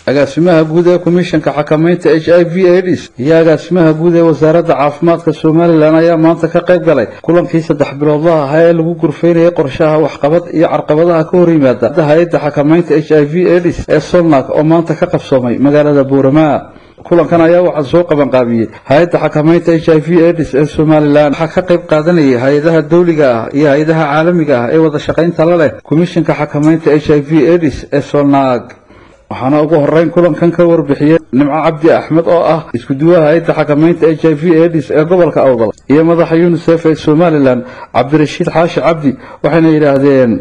agaasimaha guud ee komishanka xakamaynta h i v aids iyo agaasimaha guud ee wasaaradda caafimaadka somalilan ayaa maanta ka qayb galay kulankii saddex biloodlaha ahaa ee lagu gurfaynayay qorshaha waxqabad iyo carqabadaha ka hor yimaada hay-adda xakamaynta h i v aids ee solnak oo maanta ka qabsoomay magaalada buurama kulankan ayaa waxaa soo qabanqaabiyey hay-adda xakamaynta h i v aids ee somalilan waxaa ka qayb qaadanayay hay-adaha dawliga ah iyo hay-adaha caalamiga ah ee wada shaqaynta la leh komishanka xakamaynta h i v aids ee solnak waxaana ugu horeyn kulankan ka warbixiyey nimco cabdi axmed oo ah isku duwaha hay-adda xakamaynta h i v aids ee gobolka awdal iyo madaxa unisef ee somalilan cabdirashiid xaashi cabdi waxayna yidhaahdeen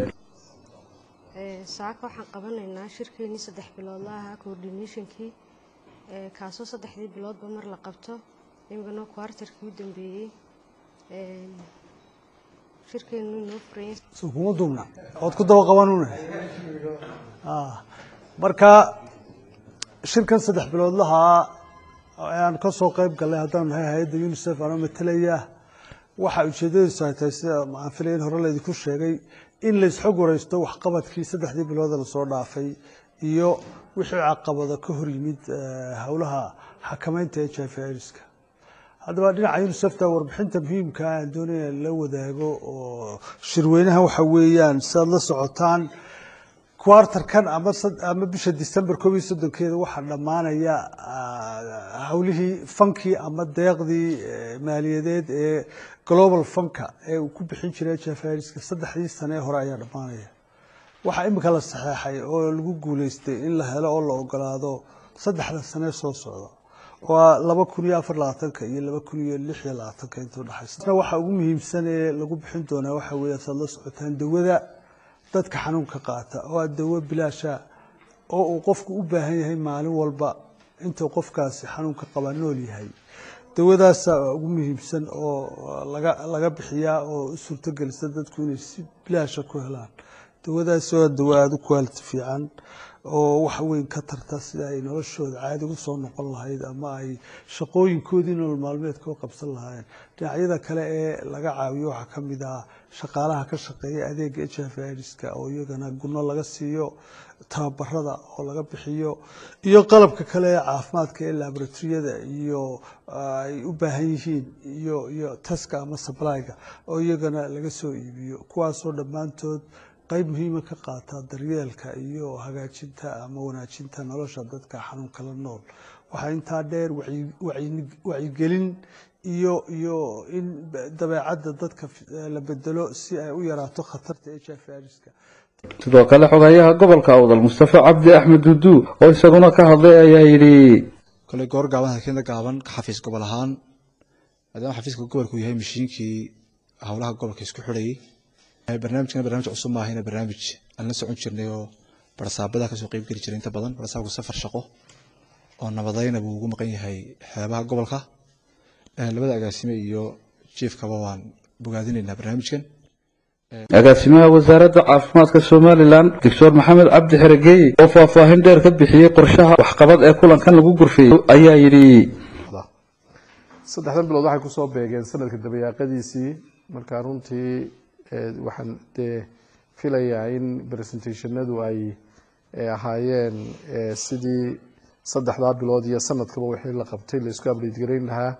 saaka waxaan qabanaynaa shirkeenii saddex biloodla ahaa coordinationkii kaasoo saddexdii biloodba mar la qabto imikana kwartarkii u dambeeyey shirkeenu inoo furaya soo kuma duubna ood ku daba qabanuna marka shirkan saddex biloodlahaa aan ka soo qayb gallay haddaan nahay hay-adda unisef anoo matalaya waxa ujeedadiisu ay tahay sida aan filaya in hore laydinku sheegay in laysxog wareysto waxqabadkii saddexdii bilooda lasoo dhaafay iyo wixii caqabado ka hor yimid howlaha xakamaynta h i v irska haddaba dhinaca unisefta warbixinta muhiimka aan doonaya la wadaago oo shirweynaha waxa weeyaan siaad la socotaan quartarkan ama bisha december koob iyo soddonkeeda waxaa dhammaanaya howlihii fankii ama deeqdii maaliyadeed ee global funka ee uu ku bixin jiray h i v irska saddexdii sane ee hore ayaa dhammaanaya waxaa imika la saxeexay oo lagu guuleystay in la helo oo la ogolaado saddexda sane soo socda waa laba kun iyo afar labaatanka iyo laba kun iyo lix iyo labaatanka intuu dhexaysa waxa ugu muhiimsan ee lagu bixin doonaa waxa weeye saad la socotaan dawada dadka xanuunka qaata oo a dawo bilaasha oo uu qofku u baahan yahay maalin walba intuu qofkaasi xanuunka qaba nool yahay dawadaasa ugu muhiimsan oo laga laga bixiyaa oo u suurtogelisa dadku inay si bilaasha ku helaan dawadaasi waa dawo aada u quality fiican oo wax weyn ka tarta sida ay noloshooda caadi ugu soo noqon lahayd ama ay shaqooyinkoodii nolol maalmeedka u qabsan lahaayeen dhinacyada kale ee laga caawiyo waxaa ka mid ah shaqaalaha ka shaqeeya adeega h i v irska oo iyagana gunno laga siiyo tababarada oo laga bixiyo iyo qalabka kale ee caafimaadka ee laboratoriyada iyo ay u baahan yihiin iyo iyo taska ama sablyga oo iyagana laga soo iibiyo kuwaasoo dhammaantood qayb muhiima ka qaata daryeelka iyo hagaajinta ama wanaajinta nolosha dadka xanuunka la nool waxaa intaa dheer wacyigelin iyo iyo in dabeecadda dadka la bedelo si ay u yaraato khatarta h i v irska sidoo kale xogayaha gobolka awdal mustafa cabdi axmed dudu oo isaguna ka hadlay ayaa yidhi koley goor gaaban halkeena gaaban xafiis gobol ahaan maadaama xafiiska gobolku yahay mashiinkii howlaha gobolka isku xidhayay barnaamijkana barnaamij cusub maahayna barnaamij aan la socon jirnay oo barsaabada kasoo qeyb geli jiray inta badan barsaabku safar shaqo oo nabadayna buu ugu maqan yahay xeebaha gobolka labada agaasime iyo jiefkaba waan bogaadinaynaa barnaamijkan agaasimaha wasaaradda caafimaadka somalilan doctor maxamed cabdi xeregeeye oo faahfaahin dheer ka bixiyey qorshaha waxqabad ee kulankan lagu gurfeeyey ayaa yidhi saddexdan bilood waxay kusoo beegeen sanadka dabayaaqadiisii marka runtii waxaan dee filayaa in presentationadu ay ahaayeen sidii saddexdaa bilood iyo sanadkaba wixii la qabtay la isku update garayn lahaa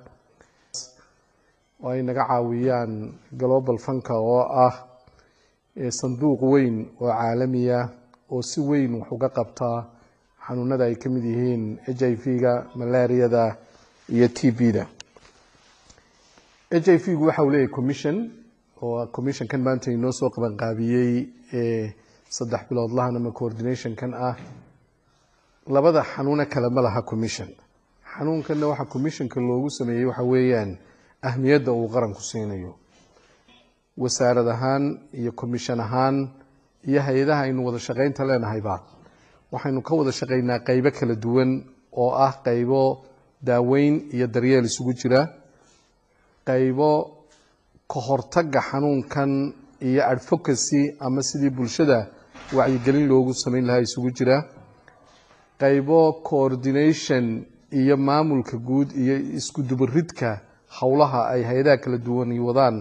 oo ay naga caawiyaan global funka oo ah sanduuq weyn oo caalamiya oo si weyn wax uga qabtaa xanuunada ay ka mid yihiin h i v-ga malaariyada iyo t b-da h i v-gu waxa uu leeyahay commission oo commissionkan maanta inoo soo qabanqaabiyey saddex biloodlahan ama coordinationkan ah labada xanuuna kale ma laha commission xanuunkanna waxaa commissionka loogu sameeyey waxa weeyaan ahmiyadda uu qaranku siinayo wasaarad ahaan iyo commission ahaan iyo hay-adaha aynu wada shaqaynta leenahayba waxaynu ka wada shaqaynaa qeybo kala duwan oo ah qeybo daaweyn iyo daryeel isugu jira qeybo ka hortagga xanuunkan iyo advocacy ama sidii bulshada wacyigelin loogu samayn lahaa isugu jira qeybo coordination iyo maamulka guud iyo isku dubaridka howlaha ay hay-adaha kala duwani wadaan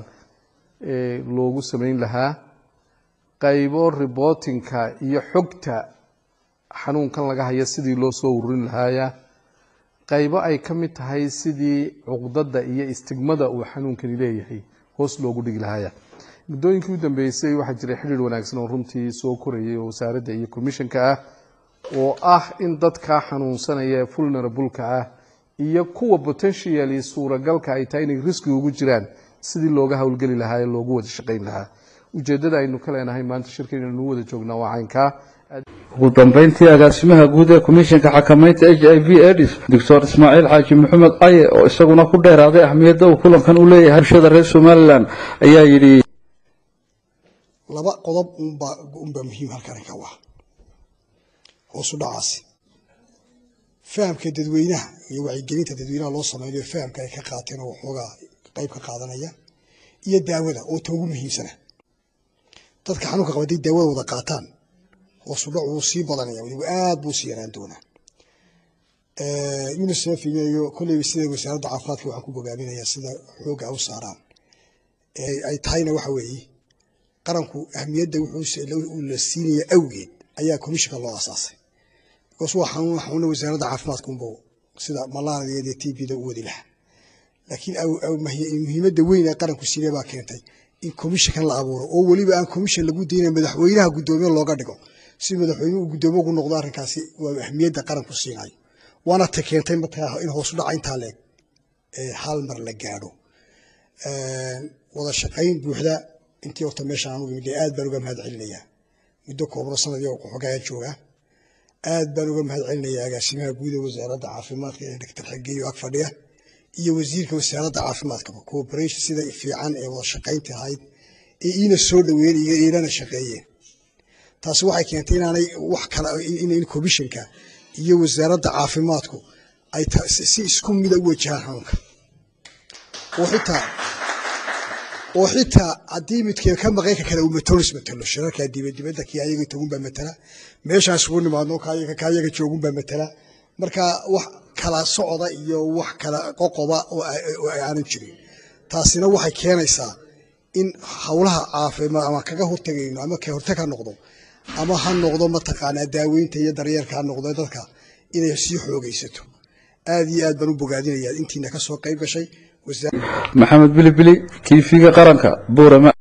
loogu samayn lahaa qaybo reportingka iyo xogta xanuunkan laga haya sidii loo soo ururin lahaaya qaybo ay ka mid tahay sidii cuqdada iyo istigmada uu xanuunkani leeyahay hoos loogu dhigi lahaaya muddooyinkii u dambeysay waxaa jiray xidhiir wanaagsan oo runtii soo korayay oo wasaaradda iyo commissionka ah oo ah in dadka xanuunsanaya ee vulnerableka ah iyo kuwa potentially suuragalka ay tahay inay riski ugu jiraan sidii looga howlgeli lahaa ee loogu wada shaqayn lahaa ujeeddada aynu ka leenahay maanta shirkan inaynu wada joognaa waa caynkaa ugu dambeyntii agaasimaha guud ee komishanka xakamaynta h i v aids doctor ismaaciil xaaji maxamed aye oo isaguna ku dheeraaday ahmiyadda uu kulankan u leeyahay bulshada reer somalilan ayaa yidhi laba qodob unbaa unbaa muhiim halkan ka waa hoosu dhacaasi fahamka dadweynaha iyo wacyigelinta dadweynaha loo sameynayo fahamka ay ka qaateen oo waxoogaa qayb ka qaadanaya iyo daawada oo ta ugu muhiimsana dadka xanuunka qaba haday daawada wada qaataan hoosu dhac wuu sii badanaya weliba aad buu sii yaraan doonaa unicef iyo kolleyba sida wasaaradda caafimaadka waxaan ku bogaaminayaa sida xoogga u saaraan ay tahayna waxa weeye qaranku ahmiyadda wuxuu la siinaya awgeed ayaa komishinka loo asaasay bikaas waa xanuun xanuuna wasaaradda caafimaadka unba sida malaria iyo t bda u wadi lahaa laakiin muhiimadda weyn ee qaranku siinay baa keentay in komishinkan la abuuro oo weliba aan komishin lagu daynay madaxweynaha guddoomiye looga dhigo si madaxweynuhu guddoomiye ugu noqdo arrinkaasi waa ahmiyadda qaranku siinayo waana ta keentay markaa in hoosu dhaca intaa leeg hal mar la gaadho wada shaqayn buuxda intii horta meeshaan anugu imid aad baan uga mahad celinayaa muddo koobno sanadii xogaya jooga aad baan uga mahad celinayaa agaasimaha guud ee wasaaradda caafimaadka ee doctor xageeyo ag fadhiya iyo wasiirka wasaaradda caafimaadkaba cooperation sida fiican ee wada shaqaynta ahayd ee iina soo dhaweeyeen iyo iilana shaqeeyeen taasi waxay keentay inaanay wax kale in komishinka iyo wasaaradda caafimaadku ay si isku mida u wajahaan xanuunka oo xitaa oo xitaa haddii midkeen ka maqan ka kale uu matolis matalo shirarka dibadibadda kii ayaga tagun baa matala meeshaas ugu nimaadno kaayaga kaayaga joogun baa matala marka wax kala socda iyo wax kala qoqoba oo aanan jirin taasina waxay keenaysaa in howlaha caafimaad ama kaga hortagayno ama ka hortag ha noqdo ama ha noqdo mataqaanaa daaweynta iyo daryeelka ha noqdo dadka inay sii xoogaysato aad iyo aad baan u bogaadinayaa intiina ka soo qayb gashay maxamed bilibili tv-ga qaranka buurama